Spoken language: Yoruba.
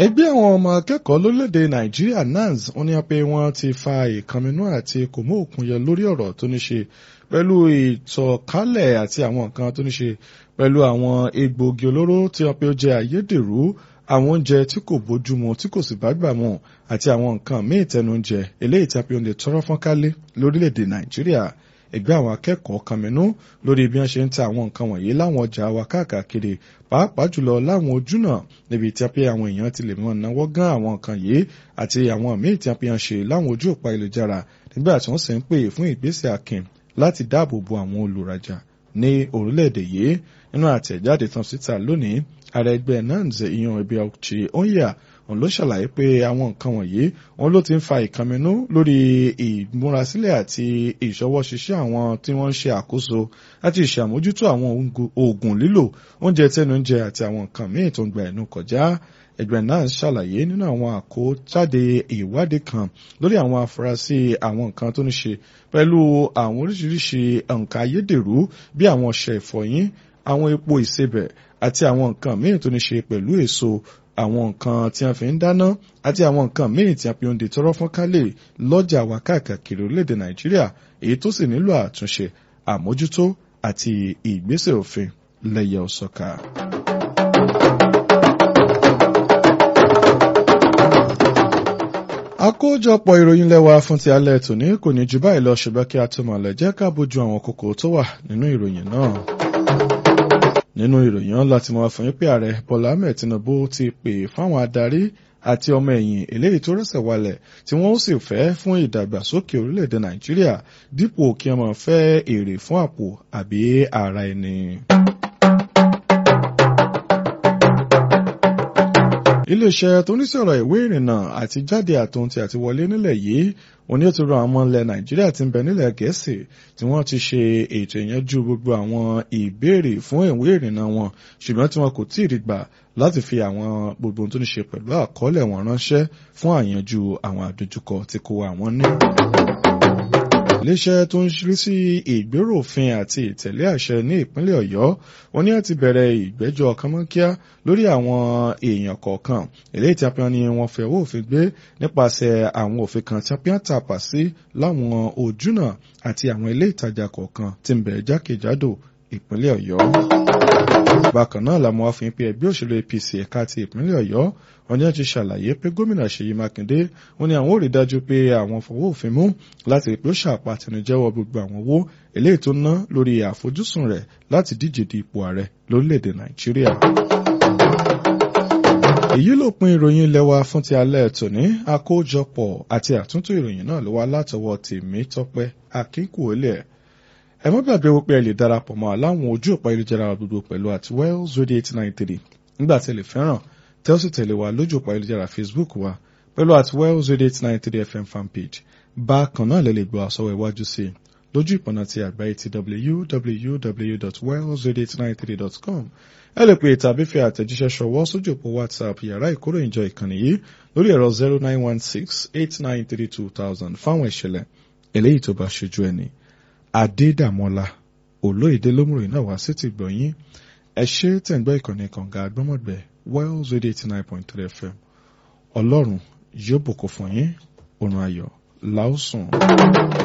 ẹgbẹ́ àwọn ọmọ akẹ́kọ̀ọ́ lórílẹ̀‐èdè nàìjíríà nans wọ́n ní pé wọ́n ti fa ìkànnínú àti kòmó òkun yọ lórí ọ̀rọ̀ tó ní ṣe pẹ̀lú ìtànkálẹ̀ àti àwọn nǹkan tó ní ṣe pẹ̀lú àwọn egbòogi olóró tí wọ́n pe ó jẹ́ ayédèrú àwọn oúnjẹ tí kò bójúmu tí kò sì bá gbà mu àti àwọn nǹkan míì tẹnujẹ eléyìí tí a pe oúnjẹ tọrọ fọ́nkálé lórílẹ̀‐èdè nàìjíríà ẹgbẹ́ àwọn akẹ́kọ̀ọ́ kàmínú lórí bí wọ́n ṣe ń ta àwọn nǹkan wọ̀nyí láwọn ọjà wa káàkiri pàápàá jùlọ láwọn ojúnà níbi tí a pé àwọn èèyàn ti lè mọ̀ náwó gán àwọn nǹkan yìí àti àwọn míì tí a pé wọ́n ṣe láwọn ojú òpá ìlújára nígbà tí wọ́n sì ń pè fún ìgbésẹ̀ akin láti dáàbò bo àwọn olùrajà ní orílẹ̀-èdè yìí nínú àtẹ̀jáde tán síta lónìí ààrẹ ẹgbẹ́ nanz ìyan ẹbí ọ̀chì onya òun ló ṣàlàyé pé àwọn nǹkan wọ̀nyí òun ló ti ń fa ìkànnínú lórí ìmúrasílẹ̀ àti ìṣọwọ́ṣiṣẹ́ àwọn tí wọ́n ń ṣe àkóso àti ìṣàmójútó àwọn oògùn lílò oúnjẹ tẹnujẹ àti àwọn nǹkan míì tó ń gba ẹnu kọjá ẹgbẹ́ náà ṣàlàyé nínú àwọn àkójáde ìwádìí kan lórí àwọn afurasí àwọn nǹkan tó ní ṣe pẹ̀lú àwọn oríṣiríṣi nǹkan ayédèrú bí àwọn ọṣẹ ìfọyín àwọn epo ìsebẹ̀ àti àwọn nǹkan míì tó ní ṣe pẹ̀lú èso àwọn nǹkan tí a fi ń dáná àti àwọn nǹkan míì tí a fi ń de tọrọ fún kálẹ̀ lọ́jà wa káàkiri orílẹ̀-èdè nàìjíríà èyí tó sì nílò àtúnṣe àmójútó àti ìgbésẹ̀ òfin lẹ́yẹ òsọ̀ka. àkójọpọ̀ ìròyìn lẹ́wà fún ti alẹ́ tòní kò ní jù báyìí lọ ṣùgbọ́n kí a tó mọ̀ lẹ́jẹ́ ká bójú àwọn kókó tó wà nínú ìròyìn náà nínú ìròyìn ọ̀la tí mo wá fún yín pé ààrẹ bọ́lá ahmed tinubu ti pè fáwọn adarí àti ọmọ ẹ̀yìn eléyìí tó rẹ̀sẹ̀ walẹ̀ tí wọ́n sì fẹ́ fún ìdàgbàsókè orílẹ̀-èdè nàìjíríà dípò kí wọ́n máa fẹ́ èrè fún àpò àbí ara ẹni. iléeṣẹ́ tó ní sọ̀rọ̀ ìwé ìrìnnà àti jáde àtúntì àti wọlé nílẹ̀ yìí òní ó ti rọ àwọn ilẹ̀ nàìjíríà tí ń bẹ nílẹ̀ gẹ̀ẹ́sì tí wọ́n ti ṣe ètò ìyanjú gbogbo àwọn ìbéèrè fún ìwé ìrìnnà wọn ṣùgbọ́n tí wọn kò tí ì rí gbà láti fi àwọn gbogbo tó ní ṣe pẹ̀lú àkọọ́lẹ̀ wọn ránṣẹ́ fún àyanjú àwọn àdójúkọ tí kò wà wọ́n ní iléeṣẹ́ tó ń ṣírí sí ìgbéró òfin àti ìtẹ̀lé àṣẹ ní ìpínlẹ̀ ọ̀yọ́ wọn ní àti bẹ̀rẹ̀ ìgbẹ́jọ́ kánmọ́kíá lórí àwọn èèyàn kọ̀ọ̀kan eléyìí tí a pín ní wọn fẹ́ owó òfin gbé nípasẹ̀ àwọn òfin kan tí a pín tàpá sí láwọn ojúnà àti àwọn ilé ìtajà kọ̀ọ̀kan tí ń bẹ jákèjádò ìpínlẹ̀ ọ̀yọ́ bákan náà làwọn afihàn pé ẹgbẹ́ òṣèlú apc ẹ̀ka ti ìpínlẹ̀ ọ̀yọ́ wọn ni wọ́n ti ṣàlàyé pé gómìnà ṣèyí mákindé wọn ni àwọn ò rí dájú pé àwọn fọwọ́ òfin mú láti rí pé ó ṣàpàtẹnujẹ́wọ́ gbogbo àwọn owó eléyìí tó ná lórí àfojúsùn rẹ̀ láti díje di ipò ààrẹ lórílẹ̀‐èdè nàìjíríà. èyí ló pin ìròyìn ilé wa fún ti alẹ́ tòní àkójọpọ̀ àti àtúntò ìròyìn náà ló wá látọwọ́ tèmi tọpẹ́ akínkùólẹ̀ ẹ má gbàgbé wípé ẹ lè darapọ̀ mọ́ aláwọn ojú òpá ayélujára gbogbo pẹ̀lú at wells radio eight nine three nígbà tí ẹ lè fẹ́ràn tẹ́ ó sì tẹ̀lé wa lójú òpá ayélujára facebook wa pẹ̀lú at wells radio eight nine three fm fanpage bákan náà lè lè gbọ́ àsọwọ́ iwájú sí i lójú ìpọ̀nà ti àgbáyé ti www.wellsradio893.com ẹ lè pè tàbí fi àtẹ̀jíṣẹ́ ṣọwọ́ sójú òpó whatsapp yàrá ìkóròyìnjọ ìkànnì yìí lórí ẹ̀rọ zero nine one six eight nine three two thousand fáwọn ìṣẹ̀lẹ̀ eléyìí tó bá ṣojú ẹni adédàmọ́lá olóyèdè lómùrè náà wá sí ti gbọ̀nyìn ẹ ṣe tẹ̀gbẹ́ ìkànnì kànga agbọ́mọ̀gbẹ́ wells radio eighty nine point three fm ọlọ́run yóò bùkún fún yín òrùn ayọ̀ láòsùn.